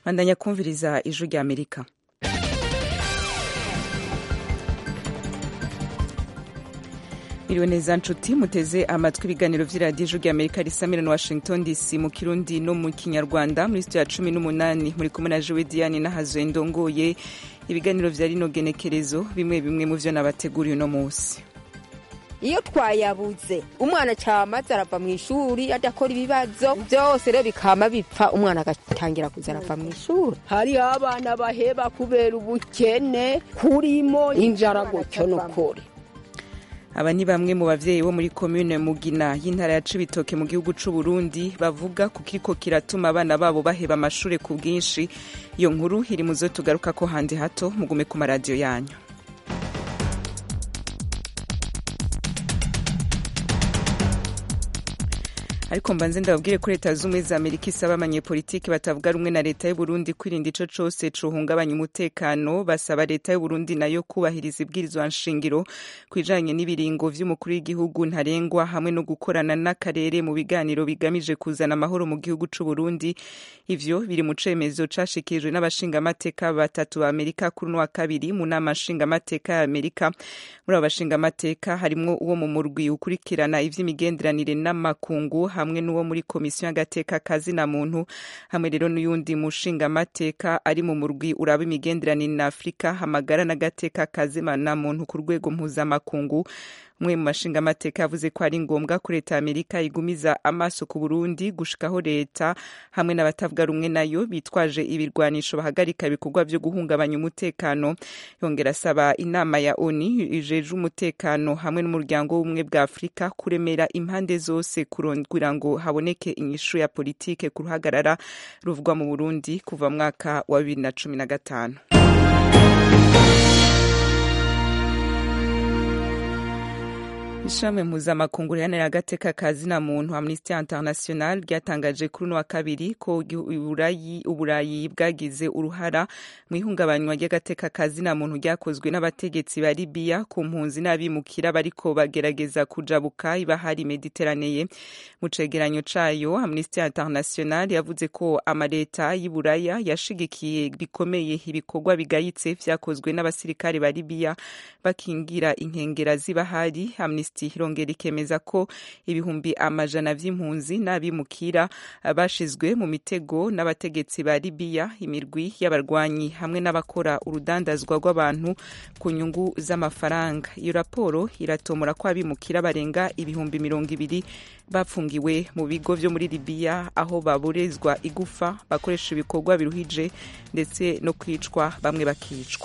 bandanya kumviriza ijwi rya amerika Miriwe neza nshuti muteze amatwi ibiganiro vy'iradiyo ijwi rya amerika risamira na washington dc mu kirundi no mu kinyarwanda muri studio ya cumi n'umunani muri kumwe na jewe diane nahazoye ndongoye ibiganiro vya rino genekerezo bimwe bimwe mu vyo nabateguriye uno musi iyo twayabuze umwana cyamaze arava mu ishuri adakora ibibazo byose rero bikama bipfa umwana agatangira kuza arava mu ishuri hariho abana baheba kubera ubukene kurimo injara gutyo nukuri aba ni bamwe mu bavyeyi bo muri komune mugina y'intara ya cibitoke mu gihugu c'u Burundi bavuga ku kiriko kiratuma abana babo baheba amashure ku bwinshi iyo nkuru iri mu zo tugaruka ko handi hato mugume ku maradiyo yanyu ariko mbanze ndababwire ko leta z'ubumwe za amerika isaba abanyepolitiki batavuga rumwe na leta y'uburundi kwirinda ico cose cohungabanya umutekano basaba leta y'uburundi nayo kubahiriza ibwirizwa nshingiro kwijanye n'ibiringo vy'umukuru w'igihugu ntarengwa hamwe no gukorana n'akarere mu biganiro bigamije kuzana amahoro mu gihugu c'uburundi ivyo biri mu cemezo cashikirijwe n'abashingamateka batatu ba amerika kuri uno wa kabiri mu nama nshingamateka ya amerika muri abo bashingamateka harimwo uwo mu murwi ukurikirana ivy'imigenderanire n'amakungu hamwe n'uwo muri komisiyo y'agateka kazina muntu hamwe rero n'uyundi mushingamateka ari mu murwi uraba imigenderanire na afurika hamagara n'agateka kazina muntu ku rwego mpuzamakungu umwe mu mashingamateka yavuze ko ari ngombwa ko leta ya amerika igumiza amaso ku burundi gushikaho leta hamwe n'abatavuga rumwe nayo bitwaje ibirwanisho bahagarika ibikorwa vyo guhungabanya umutekano yongera asaba inama ya oni ijeje umutekano hamwe n'umuryango w'ubumwe bwa afurika kuremera impande zose kugira ngo haboneke inyishu ya politike ku ruhagarara ruvugwa mu burundi kuva mwaka wa bibiri na cumi na gatanu ishami mpuzamakungu riharanira agateka ka zina muntu amnesty international ryatangaje kuri uno wa kabiri ko uburayi bwagize uruhara mu ihungabanywa ry'agateka ka zina muntu ryakozwe n'abategetsi ba libiya ku mpunzi n'abimukira bariko bagerageza kujabuka ibahari mediteraneye mu cegeranyo cayo amnesty international yavuze ko amaleta y'iburaya yashigikiye bikomeye ibikorwa bigayitse vyakozwe n'abasirikare ba libiya bakingira inkengera z'ibahari amnesty irongera ikemeza ko ibihumbi amajana vy'impunzi n'abimukira bashizwe mu mitego n'abategetsi ba libiya imirwi y'abarwanyi hamwe n'abakora urudandazwa rw'abantu ku nyungu z'amafaranga iyo raporo iratomora ko abimukira barenga ibihumbi mirongo ibiri bapfungiwe mu bigo vyo muri libiya aho baborezwa igufa bakoresha ibikorwa biruhije ndetse no kwicwa bamwe bakicwa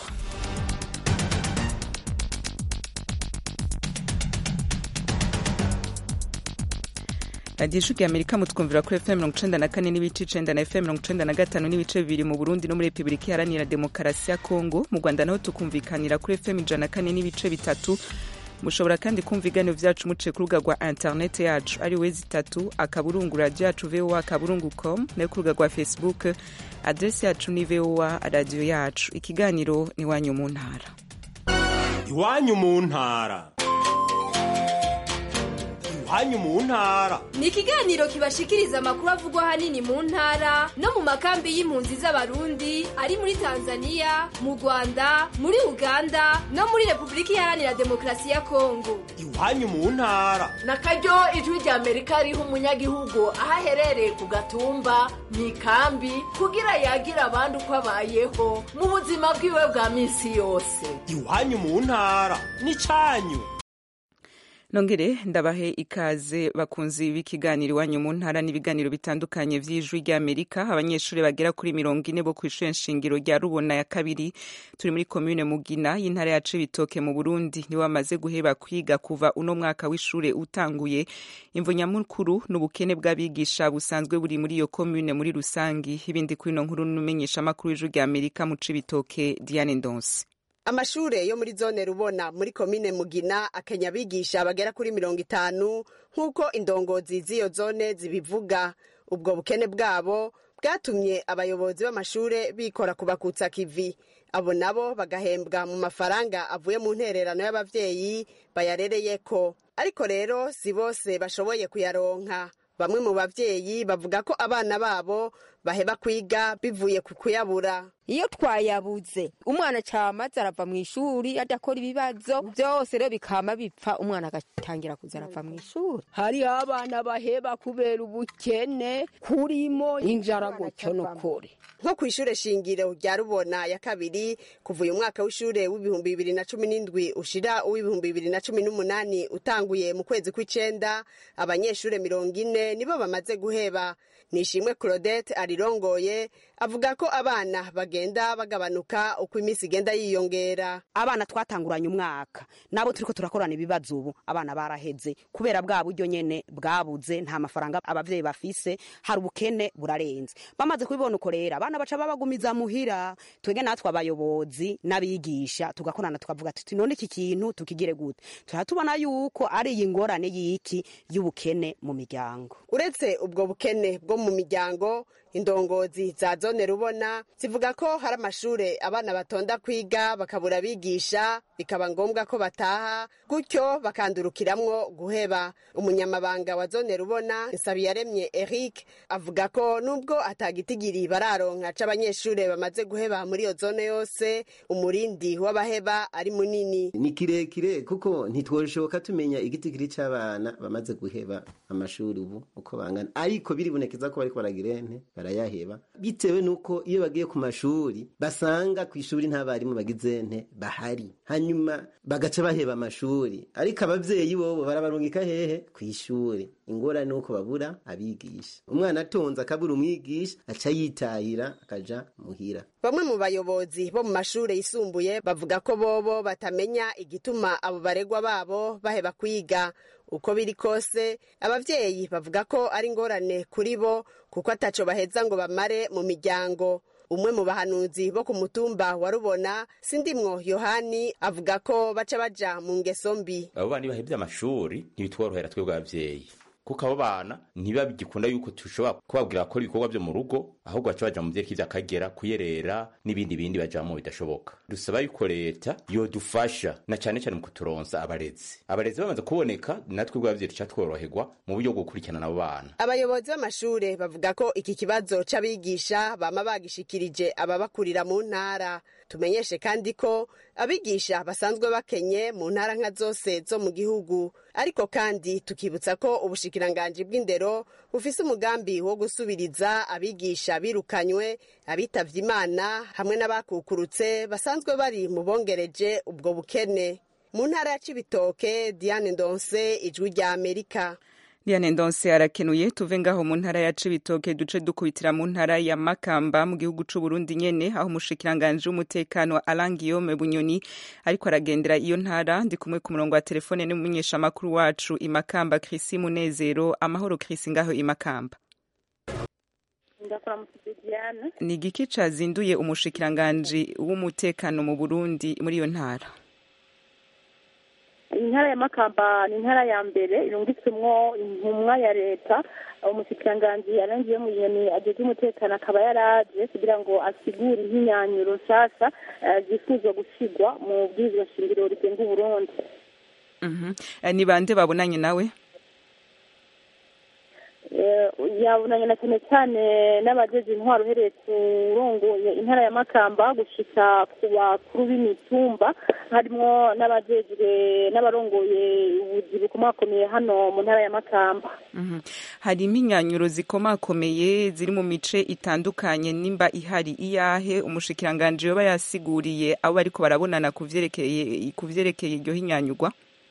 radiyo ijwi amerika mutwumvira kuri fm mirongo icenda na kane n'ibice icenda na fm mirongo icenda na gatanu n'ibice bibiri mu burundi no muri repubulika iharanira demokarasi ya kongo mu rwanda naho tukumvikanira kuri fm ijana na kane n'ibice bitatu mushobora kandi kumva ibiganiro vyacu muciye ku rubuga rwa interineti yacu ari wezi itatu akaburungu radiyo yacu voa akaburungu com nayo ku rubuga rwa facebook adresi yacu ni voa radiyo yacu ikiganiro ni iwanyu mu ntara iwanyu mu ntara iwanyu mu ntara ni ikiganiro kibashikiriza amakuru avugwa ahanini mu ntara no mu makambi y'impunzi z'abarundi ari muri tanzania mu rwanda muri uganda no muri repubulika iharanira demokarasi ya kongo iwanyu mu ntara na karyo ijwi rya amerika riha umunyagihugu aho aherereye ku gatumba mu ikambi kugira yagira abandi uko abayeho mu buzima bwiwe bwa minsi yose iwanyu mu ntara ni cyanyu nongere ndabahe ikaze bakunzi b'ikiganiro iwanyu mu ntara n'ibiganiro bitandukanye vy'ijwi ry'amerika abanyeshuri bagera kuri mirongo ine bo kw'ishure nshingiro rya rubona ya kabiri turi muri komune mugina y'intara ya cibitoke mu burundi nibo bamaze guheba kwiga kuva uno mwaka w'ishure utanguye imvo nyamukuru n'ubukene bw'abigisha busanzwe buri muri iyo komune muri rusangi ibindi kuri ino nkuru n'umenyeshamakuru w'ijwi ry'amerika mu cibitoke diane ndonse amashure yo muri zone rubona muri komine mugina akenya abigisha bagera kuri mirongo itanu nk'uko indongozi z'iyo zone zibivuga ubwo bukene bwabo bwatumye abayobozi b'amashure bikora kubakutsa kivi abo nabo bagahembwa mu mafaranga avuye mu ntererano y'abavyeyi bayarereyeko ariko rero si bose bashoboye kuyaronka bamwe mu bavyeyi bavuga ko abana babo baheba kwiga bivuye ku kuyabura iyo twayabuze umwana camaze arava mu ishuri adakora ibibazo byose rero bikama bipfa umwana agatangira kuza arava mu ishuri hariho abana baheba kubera ubukene kurimo injara gutyo nukuri nko ku ishure shingiro rya rubona ya kabiri kuva uyu mwaka w'ishure w'ibihumbi bibiri na cumi n'indwi ushira uw'ibihumbi bibiri na cumi n'umunani utanguye mu kwezi kw'icenda abanyeshure mirongo ine nibo bamaze guheba nishimwe claudette arirongoye avuga ko abana bagenda bagabanuka uko iminsi igenda yiyongera abana twatanguranye umwaka nabo turiko turakorana ibibazo ubu abana baraheze kubera bwa buryo nyene bwabuze nta mafaranga abavyeyi bafise hari ubukene burarenze bamaze kubibona uko rero abana baca babagumiza muhira twege natwe abayobozi n'abigisha tugakorana tukavuga tuti none iki kintu tukigire gute tuha tubona yuko ari iyi ngorane y'iki y'ubukene mu miryango uretse ubwo bukene bwo mu miryango indongozi za zone rubona zivuga ko hari amashure abana batonda kwiga bakabura abigisha bikaba ngombwa ko bataha gutyo bakandurukiramwo guheba umunyamabanga wa zone rubona nsabiyaremye eric avuga ko nubwo atagitigiri bararonka c'abanyeshure bamaze guheba muri iyo zone yose umurindi w'abaheba ari munini ni kirekire kuko ntitwoshoboka tumenya igitigiri c'abana bamaze guheba amashuri ubu uko bangana ariko biribonekeza ko bariko baragira ente barayaheba bitewe nuko iyo bagiye ku mashuri basanga ku ishuri nta barimu bagize ente bahari hanyuma bagaca baheba amashuri ariko abavyeyi bobo barabarungika hehe ku ishuri ingorane nuko babura abigisha umwana atonze akabura umwigisha aca yitahira akaja muhira bamwe mu bayobozi bo mu mashure yisumbuye bavuga ko bobo batamenya igituma abo baregwa babo baheba kwiga uko biri kose abavyeyi bavuga ko ari ingorane kuri bo kuko ataco baheza ngo bamare mu miryango umwe mu bahanuzi bo ku mutumba wa rubona sindimwo yohani avuga ko baca baja mu ngeso mbi abo bana bahebye amashuri ntibitworohera twebwe abavyeyi kuko abo bana ntibabigikunda yuko tushobora kubabwira gukora ibikorwa vyo mu rugo ahubwo baca baja mu vyerekeye vy'akagera kuyerera n'ibindi bindi bajamwo bidashoboka dusaba yuko leta yodufasha na cane cane mu kuturonsa abarezi abarezi bamaze kuboneka natwe bw'abavyeyi tuca tworoherwa mu buryo bwo gukurikirana abo bana abayobozi b'amashure bavuga ko iki kibazo c'abigisha bama bagishikirije ababakurira mu ntara tumenyeshe kandi ko abigisha basanzwe bakenye mu ntara nka zose zo mu gihugu ariko kandi tukibutsa ko ubushikiranganji bw'indero bufise umugambi wo gusubiriza abigisha birukanywe abitavye imana hamwe n'abakukurutse basanzwe bari mu bongereje ubwo bukene mu ntara ya cibitoke diane ndonse ijwi rya amerika Diane Ndonse arakenuye tuve ngaho mu ntara ya Cibitoke duce dukubitira mu ntara ya Makamba mu gihugu c'u Burundi nyene aho umushikiranganje w'umutekano Alain Guillaume Bunyoni ariko aragendera iyo ntara ndi kumwe ku murongo wa telefone n'umumenyesha makuru wacu i Makamba Chrisi Munezero amahoro Chrisi ngaho i Makamba ni igiki cazinduye umushikiranganje w'umutekano mu Burundi muri iyo ntara intara ya makamba ni intara ya mbere irungitswemwo intumwa ya leta umushikiranganji yarangiye mu nyoni ajeje umutekano akaba yaraje kugira ngo asigure impinyanyuro nshasha zifuzwa gushigwa mu bwirizwa shingiro rigenga uburundi ni bande babonanye nawe yabonanye na cyane cyane n'abajeje intwaro uhereye kurongoye intara ya makamba gushika ku bakuru b'imitumba harimo n'abajejwe n'abarongoye ubuzi bukomakomeye hano mu ntara ya makamba hari impinyanyuro zikomakomeye ziri mu mice itandukanye nimba ihari iyahe umushikiranganje yoba yasiguriye abo bariko barabonana ku vyerekeye ku vyerekeye iryo hinyanyurwa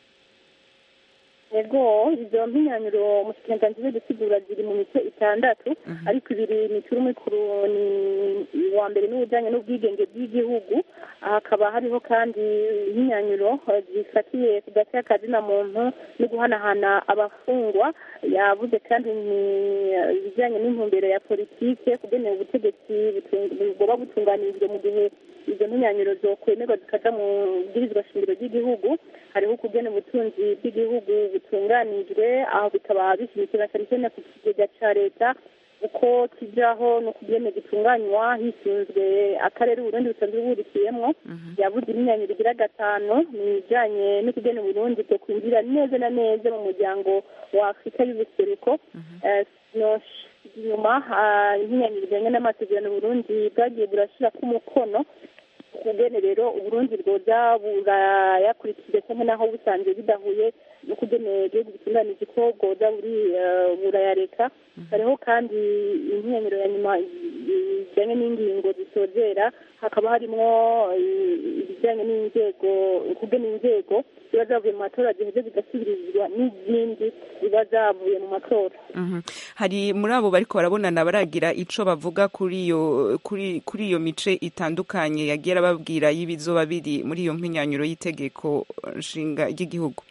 ego izo mpinyanyuro umushikiranganji zo gusigura ziri mu mice itandatu ariko ibiri mikuru mikuru ni uwa mbere n'ubujyanye n'ubwigenge bw'igihugu hakaba hariho kandi impinyanyuro zifatiye ku gace k'akazina muntu no guhanahana abafungwa yavuze kandi ni ibijyanye n'intumbero ya politike kugenera ubutegetsi bugoba butunganirijwe mu gihe izo mpinyanyuro zokwemerwa zikaja mu bwirizwa shingiro ry'igihugu hariho ukugena ubutunzi bw'igihugu butunganijwe aho bikaba bishimikira cyane cyane ku kigega ca leta uko kijaho no kugene gitunganywa hisunzwe akarere uburundi busanzwe buhurikiyemwo yavuze imyinyanyiro igira gatanu ni ibijanye no kugena uburundi bwo kwinjira neza na neza mu muryango wa afurika y'ubuseruko inyuma ah, impinyanyiro ijanye n'amasezerano Burundi bwagiye burashirako umukono kugene rero uburundi bwoza burayakurikije cyangwa naho busanzwe bidahuye no kugene igihugu gitunganije ko bwoza buri eh, burayareka hariho kandi impinyanyiro ya nyuma bijyanye n'ingingo zisozera hakaba harimo eh, ibijyanye n'inzego kugena inzego ziba zavuye mu matora ziheze zigasubirizwa n'izindi ziba zavuye mu matora Mhm. hari muri abo bariko barabonana baragira ico bavuga kuri iyo kuri kuri iyo mice itandukanye yagiye arababwira y'ibizoba biri muri iyo mpinyanyuro y'itegeko nshinga ry'igihugu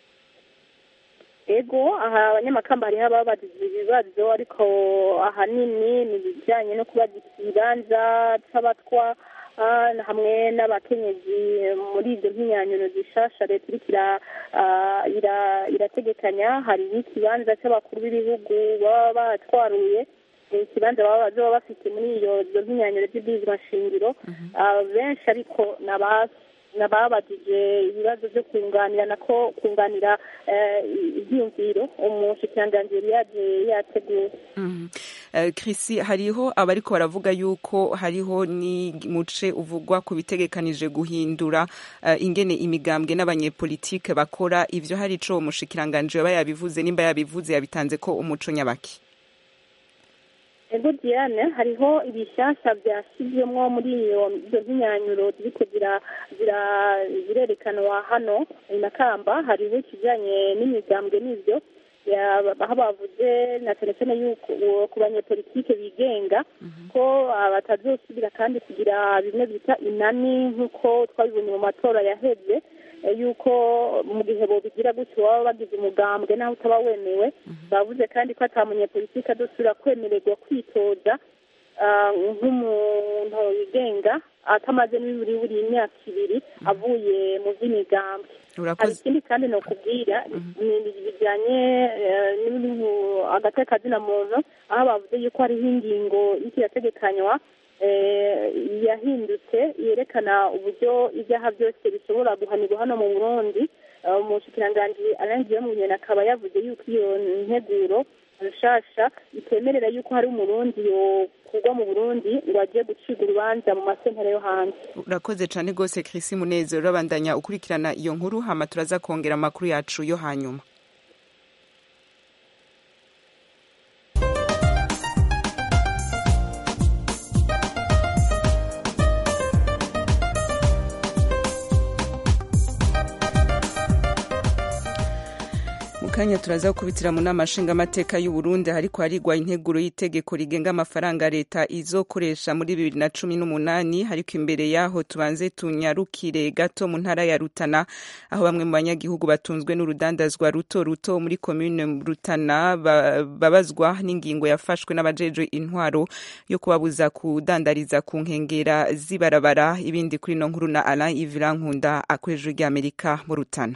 ego aha abanyamakamba hariho ababajije ibibazo ariko ahanini ni ibijyanye no kubaza ikibanza c'abatwa ah, hamwe n'abakenyezi muri izo mpinyanyuro zishasha leta iriko ira- ah, ira- irategekanya hari n'ikibanza c'abakuru b'ibihugu baba batwaruye eh, ikibanza baba bazoba bafite muri iyo izo mpinyanyuro z'ibwirizwa nshingiro Ah, benshi ariko ni abasi nababajije ibibazo byo kunganira ko kunganira eh, ibyiyumviro umushikiranganji yari yaje yateguye Mhm. Eh, Chrissy hariho abariko baravuga yuko hariho ni muce uvugwa ku bitegekanije guhindura eh, ingene imigambwe n'abanyepolitike bakora ivyo hari ico umushikiranganje yaba yabivuze nimba yabivuze yabitanze ko umuco nyabaki ego diane hariho ibishyashya byashyizwemo muri iyo izo mpinyanyuro ziriko zira- zira- zirerekanwa hano i makamba hariho ikijyanye n'imigambwe n'ivyo ya- aho bavuze na cyane cyane yuko uwo ku banyepolitike bigenga ko ah, batazosubira kandi kugira bimwe bita inani nk'uko twabibonye mu matora yaheze eh, yuko mu gihe bobigira gutyo baba bagize umugambwe naho utaba wemewe bavuze kandi ko ata munyepolitike adosubira kwemererwa kwitoza ah, nk'umuntu wigenga atamaze n'ibiri buri imyaka ibiri avuye mu by'imigambwe hari urakoze ikindi kandi ni ukubwira ni ibintu bijyanye eh, n'ibintu agateka kazina muntu aho bavuze yuko hariho ingingo iriko irategekanywa eh, yahindutse yerekana uburyo ibyaha byose bishobora guhanirwa hano mu burundi Eh, umushikiranganji arangiye mu nyene akaba yavuze yuko iyo nteguro nshasha itemerera yuko hari umurundi yokugwa mu burundi ngo agiye gucibwa urubanza mu masentare yo hanze urakoze cane gose Chrissy Munezero urabandanya ukurikirana iyo nkuru hama turaza kongera amakuru yacu yo hanyuma mu kanya turaza gukubitira mu nama nshingamateka y'u Burundi hariko harigwa integuro y'itegeko rigenga amafaranga leta izokoresha muri bibiri na cumi n'umunani ariko imbere yaho tubanze tunyarukire gato mu ntara ya Rutana aho bamwe mu banyagihugu batunzwe n'urudandazwa ruto ruto muri komine Rutana ba- babazwa n'ingingo yafashwe n'abajejwe intwaro yo kubabuza kudandariza ku nkengera z'ibarabara ibindi kuri no nkuru na Alain Yves Rankunda akwejwe ry'Amerika mu Rutana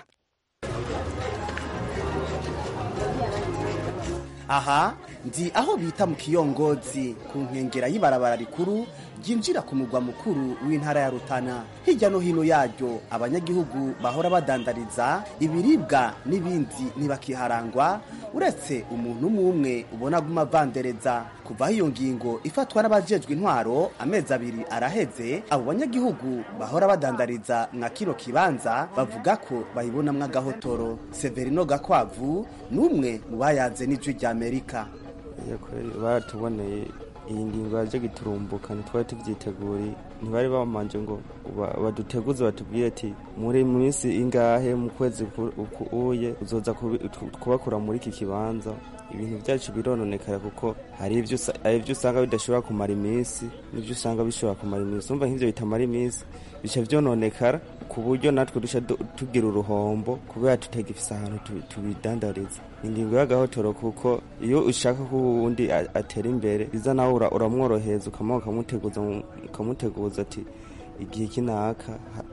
aha ndi aho bita mu kiyongozi ku nkengera y'ibarabara rikuru ryinjira ku mugwa mukuru w'intara ya rutana hirya no hino yaryo abanyagihugu bahora badandariza ibiribwa n'ibindi ntibakiharangwa uretse umuntu umwe umwe ubona aguma avandereza kuva aho iyo ngingo ifatwa n'abajejwe intwaro amezi abiri araheze abo banyagihugu bahora badandariza mwa kino kibanza bavuga ko bayibonamwo agahotoro severino gakwavu ni umwe mu bayanze n'ijwi rya amerika iyo kweri baratuboneye iyi ngingo yaje giturumbuka ntitwari tuvyiteguriye ntibari bamanje ngo ba- baduteguze batubwire ati muri minsi ingahe mu kwezi ku- uku uye uzoza kubi- tu- kubakura muri iki kibanza ibintu byacu birononekara kuko hari ivyo usa- hari ivyo usanga bidashobora kumara iminsi n'ivyo usanga bishobora kumara iminsi umva nk'ivyo bitamara iminsi bica vyononekara ku buryo natwe duca du- tugira uruhombo kubera tutagifise ahantu tu- tubidandariza ingingo y'agahotoro kuko iyo ushaka ko uwundi a- atera imbere biza nawe ura- uramworohereza ukamuha ukamuteguza mu- ukamuteguza ati igihe kinaka ha-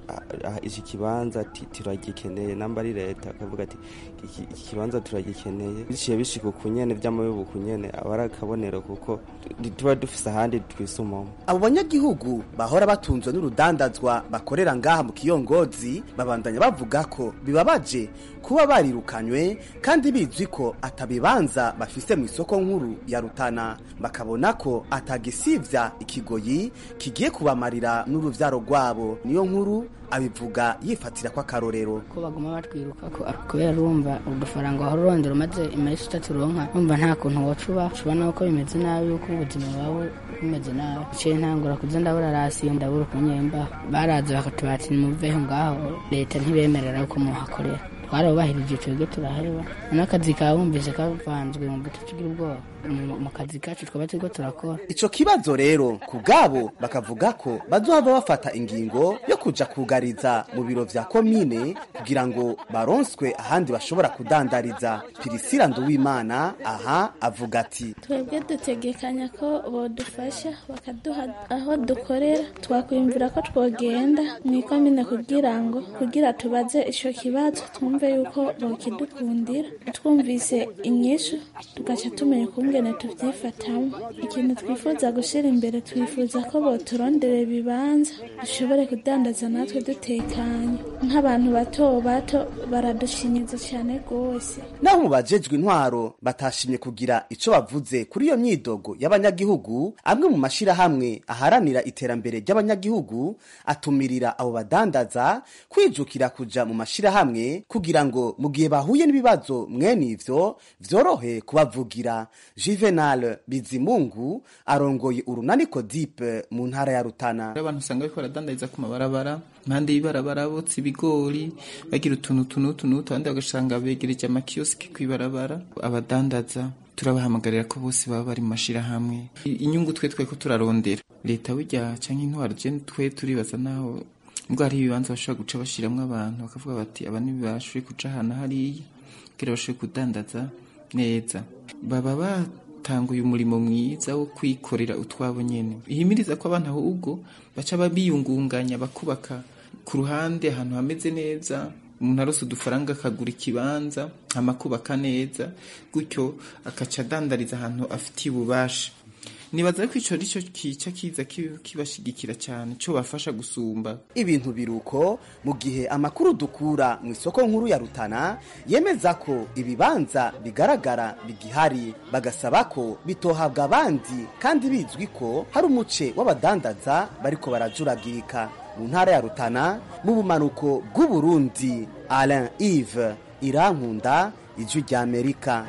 "Ah, ah, iki kibanza ti- turagikeneye namba ari leta akavuga ati "Iki- iki kibanza turagikeneye biciye bishika ukunyene vy'amabibu ukunyene aba ari akabonero kuko tu- tuba dufise ahandi twisumamo abo banyagihugu bahora batunzwe n'urudandazwa bakorera ngaha mu kiyongozi babandanya bavuga ko bibabaje kuba barirukanywe kandi bizwi ko atabibanza bafise mu isoko nkuru ya rutana bakabona ko atagisivya ikigoyi kigiye kubamarira n'uruvyaro rwabo niyo nkuru abivuga yifatira ko akarorero ko baguma batwiruka ko kubera urumva udufaranga wahora urondera umaze iminsi itatu uronka urumva nta kuntu woca uba ushobora ko bimeze nabi yuko ubuzima bwawe bumeze nabi iciye ntangura kuza ndabura rasiyo ndabura ukunyemba baraza bakatubati nimuveho ngaho leta ntibemerera ko muhakorera twarabubahirije twebwe turaheba n'akazi kawe wumvise kavanzwe mu duce tugira ubwoba mu- mu kazi kacu twaba turiko turakora ico kibazo rero ku bwabo bakavuga ko bazohava bafata ingingo yo kuja kugariza mu biro vya komine kugira ngo baronswe ahandi bashobora kudandariza pirisira nduwimana aha avuga ati twebwe dutegekanya ko bodufasha bakaduha aho dukorera twakwiyumvira ko twogenda mu ikomine kugira ngo kugira tubaze ico kibazo twumve yuko bokidukundira twumvise inyishu tugaca tumenya ukungene tuvyifatamo ikintu twifuza gushira imbere twifuza ko boturondera ibibanza dushobore kudandaza natwe dutekanye nk'abantu bato bato baradushinyiza cyane rwose naho mu bajejwe intwaro batashimye kugira ico bavuze kuri iyo myidogo y'abanyagihugu amwe mu mashirahamwe aharanira iterambere ry'abanyagihugu atumirira abo badandaza kwijukira kuja mu mashirahamwe kugira ngo mu gihe bahuye n'ibibazo mwene ivyo vyorohe kubavugira juvenal bizimungu arongoye urunani kodipe mu ntara ya rutana hari abantu usanga bariko baradandariza ku mabarabara impande y'ibarabara botsa ibigori bagira utuntu tunutu tunutu abandi bagasanga begereje amakiyosiki kw'ibarabara abadandaza turabahamagarira ko bose baba bari mu mashirahamwe I- inyungu twe tweko turarondera leta burya canke intwaro je twe turibaza naho ubwo hari ibibanza bashobora guca bashiramwo abantu bakavuga bati aba ntibashoboye kuca ahantu hariya kugira bashobore kudandaza neza baba batanguye umurimo mwiza wo kwikorera utwabo nyene ihimiriza ko abantu ahubwo baca babiyungunganya bakubaka ku ruhande ahantu hameze neza umuntu arose udufaranga akagura ikibanza amakubaka neza gutyo akaca adandariza ahantu afitiye ububasha nibaza ko ico arico kica kiza ki- kibashigikira cyane co bafasha gusumba ibintu biruko mu gihe amakuru dukura mu isoko nkuru ya rutana yemeza ko ibibanza bigaragara bigihari bagasaba ko bitohabwa abandi kandi bizwi ko hari umuce w'abadandaza bariko barajuragirika mu ntara ya rutana mu bumanuko bw'uburundi alain ive irankunda ijwi ry'amerika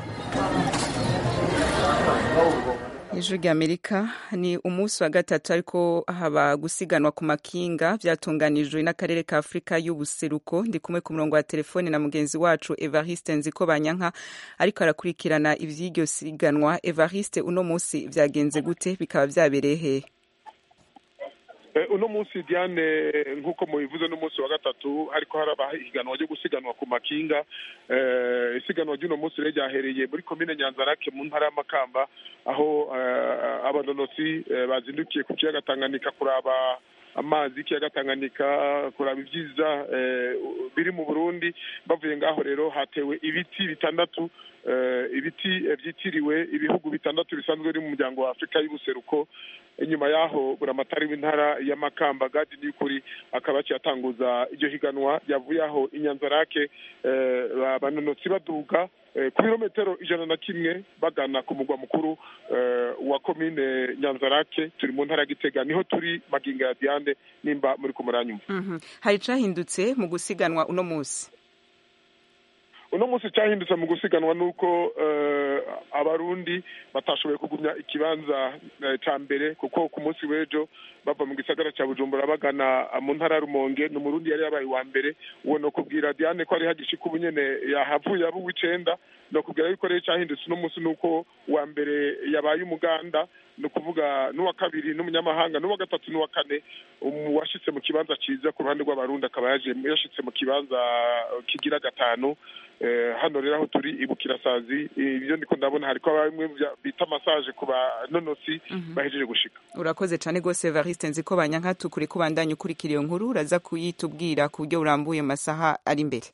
ijwi ry'amerika ni umunsi wa gatatu ariko haba gusiganwa ku makinga byatunganijwe n'akarere ka afurika y'ubuseruko ndi kumwe ku murongo wa telefone na mugenzi wacu evariste nziko banyanka ariko arakurikirana ivy'iryo siganwa evariste uno munsi vyagenze gute bikaba vyabereye hehe Eh, uno munsi diane nk'uko mubivuze n'umunsi wa gatatu hariko haraba ihiganwa ryo gusiganwa ku makinga eh, isiganwa ry'uno munsi rero ryahereye muri komine nyanzarake mu ntara y'amakamba aho eh, abanonotsi eh, bazindukiye ku kiyaga tanganyika kuraba amazi y'ikiyaga tanganyika kuraba ibyiza eh, biri mu burundi bavuye ngaho rero hatewe ibiti bitandatu eh, ibiti eh, vyitiriwe ibihugu bitandatu bisanzwe biri mu muryango wa afurika y'ubuseruko inyuma yaho buramatari w'intara ya makamba gadi n'ukuri akaba aciye atanguza iryo higanwa ryavuye aho inyanzarake eh, abanonotsi baduga eh, ku birometero ijana na kimwe bagana ku mugwa mukuru eh, wa komine nyanzarake turi mu ntara ya gitega niho turi magingo ya diane nimba muri ko muranyumva Mhm. hari icahindutse mu gusiganwa uno munsi uno munsi cyahindutse mu gusiganwa nuko eh, abarundi batashoboye kugumya ikibanza eh, ca mbere kuko ku munsi w'ejo bava mu gisagara ca bujumbura bagana mu ntara ya rumonge ni umurundi yari yabaye uwa mbere uwo no kubwira diane ko ari hagishika ubu nyene yahavuye aba uw'icenda no kubwira yuko rero cyahindutse uno munsi nuko uwa mbere yabaye umuganda ni ukuvuga n'uwa kabiri n'umunyamahanga n'uwa gatatu n'uwa kane uwashitse mu kibanza ciza ku ruhande rw'abarundi akaba yaje yashitse mu kibanza kigira gatanu Eh, hano rero aho turi ibukirasazi ibyo ndiko ndabona hariko bamwe bya- bita massage ku banonosi bahejeje gushika urakoze cyane rwose evariste nzi ko banyankatukure ko bandanya ukurikira iyo nkuru uraza kuyitubwira ku buryo burambuye mu masaha ari imbere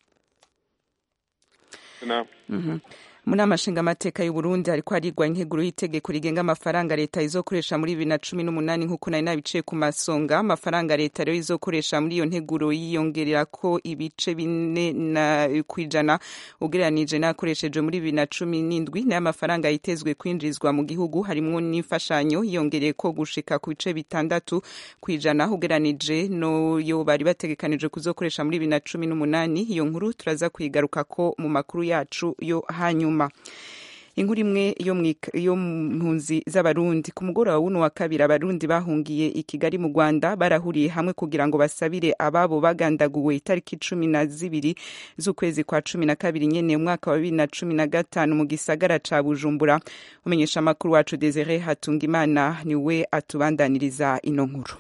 nawe Mhm. muri amashinga amateka y'u Burundi hariko harigwa integuro y'itegeko rigenga amafaranga leta izokoresha muri bibiri na cumi n'umunani nk'uko nari nabiciye ku masonga amafaranga leta rero izokoresha muri iyo nteguro yiyongerera ko ibice bine na kwijana ugereranije n'ayakoreshejwe muri bibiri na cumi n'indwi nayo amafaranga yitezwe kwinjizwa mu gihugu harimwo n'imfashanyo yiyongereye ko gushika ku bice bitandatu kwijana ugereranije n'yo bari bategekanije kuzokoresha muri bibiri na cumi n'umunani iyo nkuru turaza kuyigaruka ko mu makuru yacu yo hanyuma inkuru imwe yo mwika- yo mu mpunzi z'abarundi ku mugoroba w'uno wa kabiri abarundi bahungiye i kigali mu rwanda barahuriye hamwe kugira ngo basabire ababo bagandaguwe itariki cumi na zibiri z'ukwezi kwa cumi na kabiri nyene umwaka wa bibiri na cumi na gatanu mu gisagara ca bujumbura umenyesha amakuru wacu desire hatungimana niwe atubandaniriza ino nkuru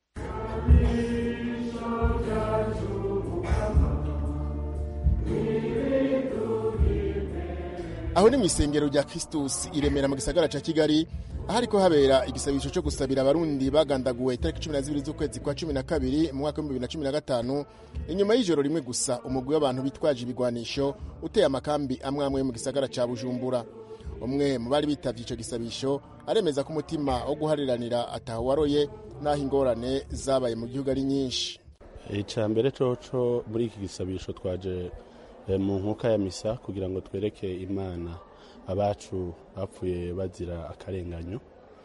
aho ni mu isengero rya Christus i Remera mu gisagara ca Kigali ahariko habera igisabisho cyo gusabira abarundi bagandaguwe itariki cumi na zibiri z'ukwezi kwa cumi na kabiri mu mwaka w'ibihumbi bibiri na cumi na gatanu inyuma y'ijoro rimwe gusa umugwi w'abantu bitwaje ibigwanisho uteye amakambi amwe amwe mu gisagara ca Bujumbura umwe mu bari bitavye ico gisabisho aremeza ko umutima wo guhariranira ataho waroye n'aho ingorane zabaye mu gihugu ari nyinshi icya mbere coco muri iki gisabisho twaje eh, mu nkuka ya misa kugira ngo twereke imana abacu bapfuye bazira akarenganyo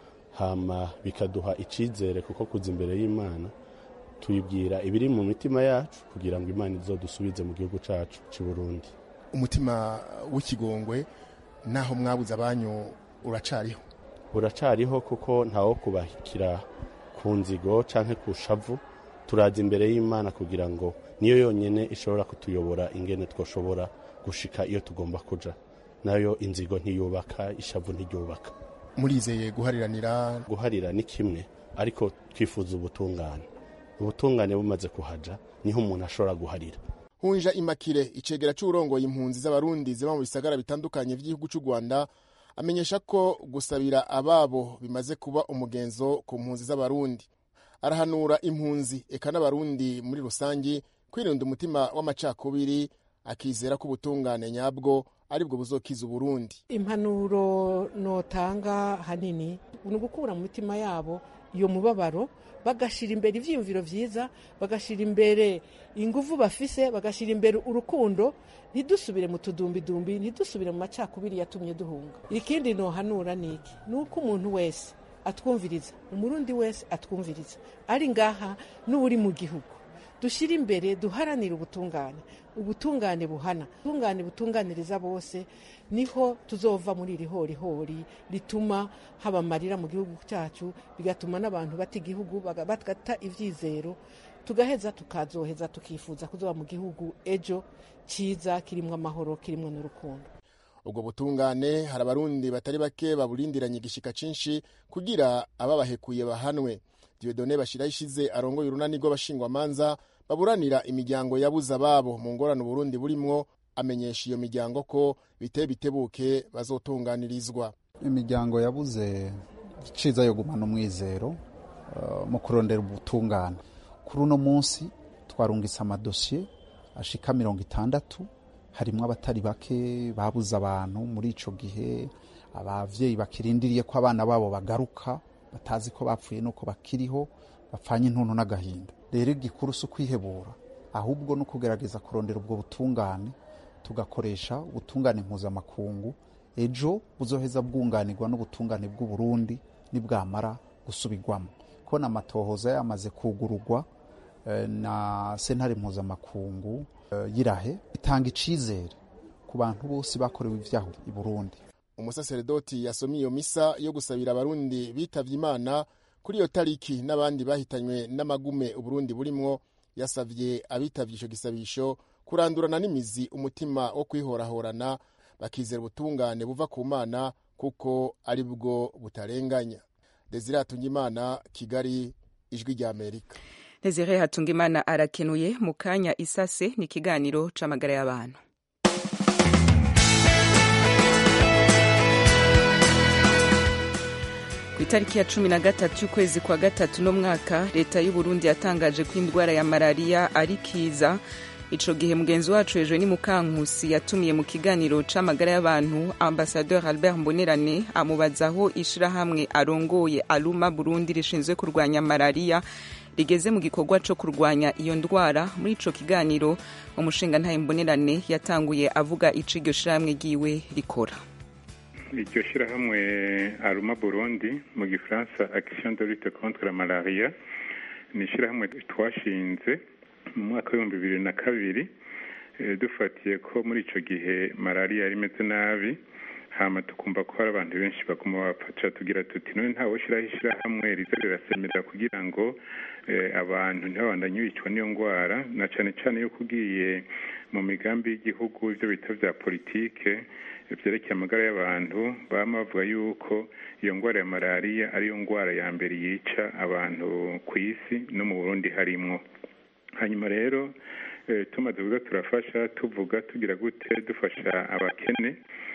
hama bikaduha icizere kuko kuza imbere y'imana tuyibwira ibiri mu mitima yacu kugira ngo imana izodusubize mu gihugu cacu c'u Burundi umutima w'ikigongwe naho mwabuze abanyu uracariho uracariho kuko ntawo kubakira ku nzigo canke ku shavu turaza imbere y'imana kugira ngo niyo yonyene ishobora kutuyobora ingene twoshobora gushika iyo tugomba kuja nayo inzigo ntiyubaka ishavu ntiryubaka murizeye guhariranira guharira ni kimwe ariko twifuza ubutungane ubutungane bumaze kuhaja niho umuntu ashobora guharira hunja imakire icegera c'urongoye impunzi z'abarundi ziba mu bisagara bitandukanye vy'igihugu c'u rwanda amenyesha ko gusabira ababo bimaze kuba umugenzo ku mpunzi z'abarundi arahanura impunzi eka n'abarundi muri rusangi kwirinda umutima w'amacakubiri akizera ko ubutungane nyabwo aribwo buzokiza uburundi impanuro notanga hanini ni ugukura mu mitima yabo iyo mubabaro bagashyira imbere ibyiyumviro byiza bagashyira imbere ingufu bafise bagashyira imbere urukundo ntidusubire mu tudumbidumbi ntidusubire mu macakubiri yatumye duhunga ikindi nohanura ni iki ni uko umuntu wese atwumviriza umurundi wese atwumviriza ari ngaha n'uri mu gihugu dushyire imbere duharanire ubutungane ubutungane buhana ubutungane butunganiriza bose niho tuzova muri iri horihori rituma haba amarira mu gihugu cyacu bigatuma n'abantu bata igihugu bagata ibyizero tugaheza tukazoheza tukifuza kuzoba mu gihugu ejo cyiza kirimo amahoro kirimo n'urukundo ubwo butungane hari abarundi batari bake baburindiranye igishika cinshi kugira ababahekuye bahanwe diodone bashiraho ishize arongoye urunani rw'abashingwamanza baburanira imiryango yabuze ababo mu ngorane uburundi burimwo amenyesha iyo miryango ko biteye bitebuke bazotunganirizwa imiryango yabuze iciza yo gumana umwizero uh, mu kurondera ubutungane kuri uno munsi twarungitse amadosiye ashika mirongo itandatu harimo abatari bake babuze abantu muri ico gihe abavyeyi bakirindiriye ko abana babo bagaruka batazi ko bapfuye nuko bakiriho bapfanye intuntu n'agahinda rero igikuru si ukwihebura ahubwo no kugerageza kurondera ubwo butungane tugakoresha ubutungane mpuzamakungu ejo buzoheza bwunganirwa n'ubutungane bw'uburundi nibwamara gusubirwamo kubona amatohoza yamaze kugururwa na sentare mpuzamakungu yirahe itanga icizere ku bantu bose bakorewe ibyaha i burundi umusaseredoti yasomye iyo misa yo gusabira abarundi bitavye imana kuri iyo tariki n'abandi bahitanywe n'amagume uburundi burimwo yasavye abitavye ico gisabisho kurandurana n'imizi umutima wo kwihorahorana bakizera ubutungane buva ku mana kuko ari bwo butarenganya desire hatungimana kigali ijwi rya amerika desire hatungimana arakenuye mu kanya isase ni ikiganiro c'amagara y'abantu itariki ya cumi na gatatu y'ukwezi kwa gatatu no mwaka leta y'u Burundi yatangaje ko indwara ya malariya ari kiza ico gihe mugenzi wacu hejuru ni mukankusi yatumiye mu kiganiro c'amagara y'abantu ambasadeur albert mbonerane amubaza aho ishirahamwe arongoye aluma burundi rishinzwe kurwanya malariya rigeze mu gikorwa co kurwanya iyo ndwara muri ico kiganiro umushinga ntaye mbonerane yatanguye avuga ico iryo shirahamwe ryiwe rikora iryo shyirahamwe aruma burundi mu gifaransa action de lutte contre la malaria ni ishyirahamwe twashinze mu mwaka w'ibihumbi bibiri na kabiri dufatiye ko muri icyo gihe malariya yari imeze nabi hama tukumva ko hari abantu benshi baguma bapfaca tugira tuti none ntawe ushyiraho ishyirahamwe riza rirasemerera kugira ngo abantu ntibabandanye bicwa n'iyo ndwara na cyane cyane yuko ugiye mu migambi y'igihugu ibyo bita bya politike byerekeye amagara y'abantu baba bavuga yuko iyo ndwara ya malariya ariyo ndwara ya mbere yica abantu ku isi no mu burundi harimwo hanyuma rero tumaze kuza turafasha tuvuga tugira gute dufasha abakene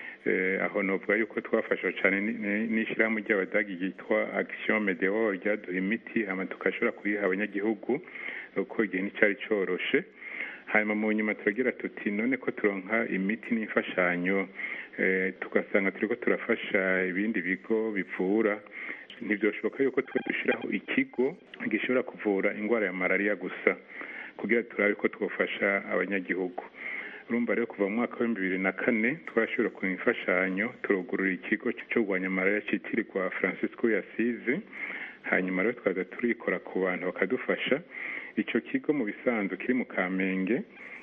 aho novuga yuko twafasha cyane n'ishyirahamwe ry'abadagi ryitwa action medeo ryaduha imiti hama tugashobora kuyiha abanyagihugu kuko igihe nticyari cyoroshe hanyuma mu nyuma turagira tuti none ko turonka imiti n'imfashanyo tugasanga turi ko turafasha ibindi bigo bivura ntibyoshoboka yuko twe dushyiraho ikigo gishobora kuvura indwara ya malariya gusa kugira turabe ko twafasha abanyagihugu urumva rero kuva mu mwaka w'ibihumbi bibiri na kane twashobora ku imfashanyo turugurura ikigo cyo kurwanya malariya cyitirirwa francisco yasize hanyuma rero twaza turikora ku bantu bakadufasha icyo kigo mu bisanzwe kiri mu kamenge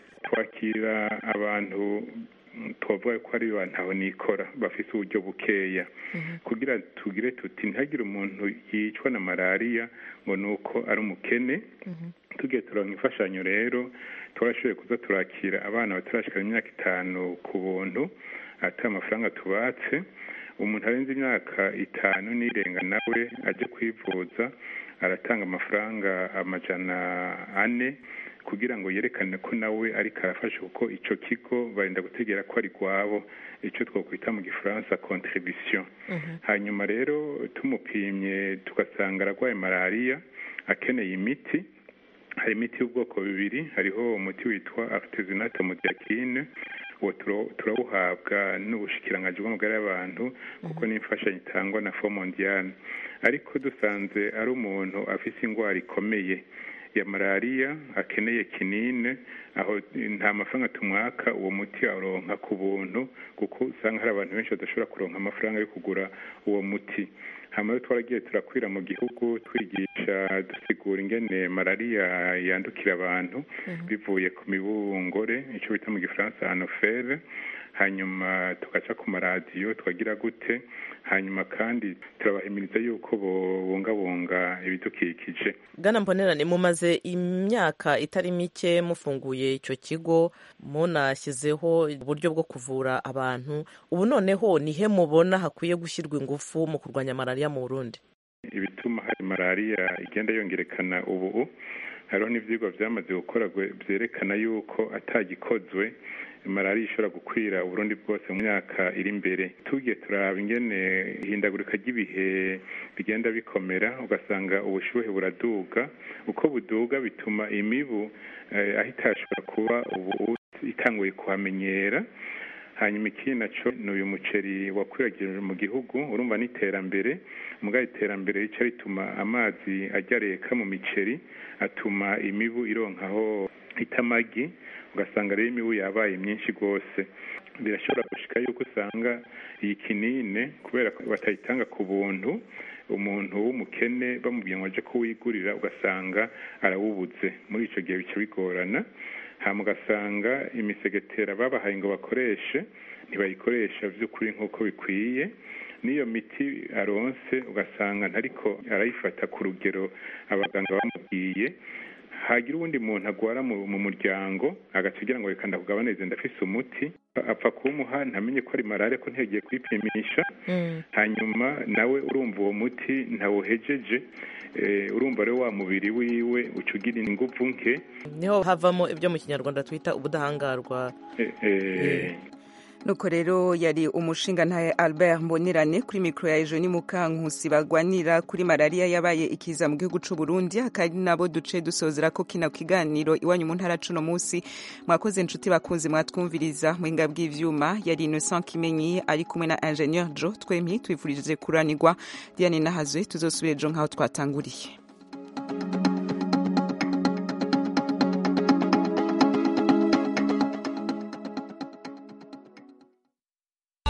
twakira abantu tubavuga ko ari abantu aho nikora bafite uburyo bukeya kugira tugire tuti ntihagire umuntu yicwa na malariya ngo ni uko ari umukene tugiye turonka imfashanyo rero twarashoboye kuza turakira abana batarashikana imyaka itanu ku buntu ata amafaranga tubatse umuntu arenze imyaka itanu n'irenga nawe ajya kwivuza aratanga amafaranga amajana ane kugira ngo yerekane ko nawe ariko arafasha kuko icyo kigo barinda gutegera ko ari rwabo icyo twakwita mu gifaransa contribution hanyuma rero tumupimye tugasanga ararwaye malariya akeneye imiti hari imiti y'ubwoko bubiri hariho umuti witwa artesunate modiakine uwo turawuhabwa n'ubushikiranganji bw'amagara y'abantu kuko n'imfashanyo itangwa na fo mondiale ariko dusanze ari umuntu afite indwara ikomeye ya malariya akeneye kinine aho nta mafaranga tumwaka uwo muti aronka ku buntu kuko usanga hari abantu benshi badashobora kuronka amafaranga yo kugura uwo muti hama rero twaragiye turakwira mu gihugu twigisha dusigura ingene malariya yandukira abantu bivuye ku mibungore icyo bita mu gifaransa anofere hanyuma tugaca ku maradiyo twagira gute hanyuma kandi turabahimiriza yuko bubungabunga ibidukikije bwana mbonerane mumaze imyaka itari mike mufunguye icyo kigo munashyizeho uburyo bwo kuvura abantu ubu noneho nihe mubona hakwiye gushyirwa ingufu mu kurwanya malariya mu burundi ibituma hari malariya igenda yongerekana ubu hariho n'ibyigwa byamaze gukora byerekana yuko atagikozwe malariya ishobora gukwira uburundi bwose mu myaka iri imbere tugiye turaba ingene ihindagurika ry'ibihe bigenda bikomera ugasanga ubushyuhe buraduga uko buduga bituma imibu aho itashobora kuba ubu itanguye kuhamenyera hanyuma ikindi nacyo ni uyu muceri wakwiragirijwe mu gihugu urumva n'iterambere mugabo iterambere rica rituma amazi ajya reka mu miceri atuma imibu ironkaho itamagi ugasanga rero imibu yabaye myinshi rwose birashobora gushika yuko usanga iyi kinine kubera ko batayitanga ku buntu umuntu w'umukene bamubwiye ngo aje kuwigurira ugasanga arawubuze muri icyo gihe bica bigorana hama ugasanga imisegetera babahaye ngo bakoreshe ntibayikoresha by'ukuri nk'uko bikwiye n'iyo miti aronse ugasanga ntariko arayifata ku rugero abaganga bamubwiye hagira uwundi muntu agwara mu muryango agaca ngo reka ndakugabanirize ndafise umuti apfa kuwumuha ntamenye ko ari malariya ko ntiyagiye kwipimisha hanyuma nawe urumva uwo muti ntawuhejeje urumva rero wa mubiri wiwe uca ugira ingufu nke niho havamo ibyo mu kinyarwanda twita ubudahangarwa nuko rero yari umushinga ntaye albert mbonerane kuri mikoro ya ejo ni mukankusi bagwanira kuri malariya yabaye ikiza mu gihugu c'u burundi akari nabo duce dusozera ko kino kiganiro iwanyu mu ntara cuno munsi mwakoze inshuti bakunzi mwatwumviriza muhinga bw'ivyuma yari innocent kimenyi ari kumwe na ingenieur jo twempi twifurije kuranirwa diane nahazwe tuzosubira ejo nk'aho twatanguriye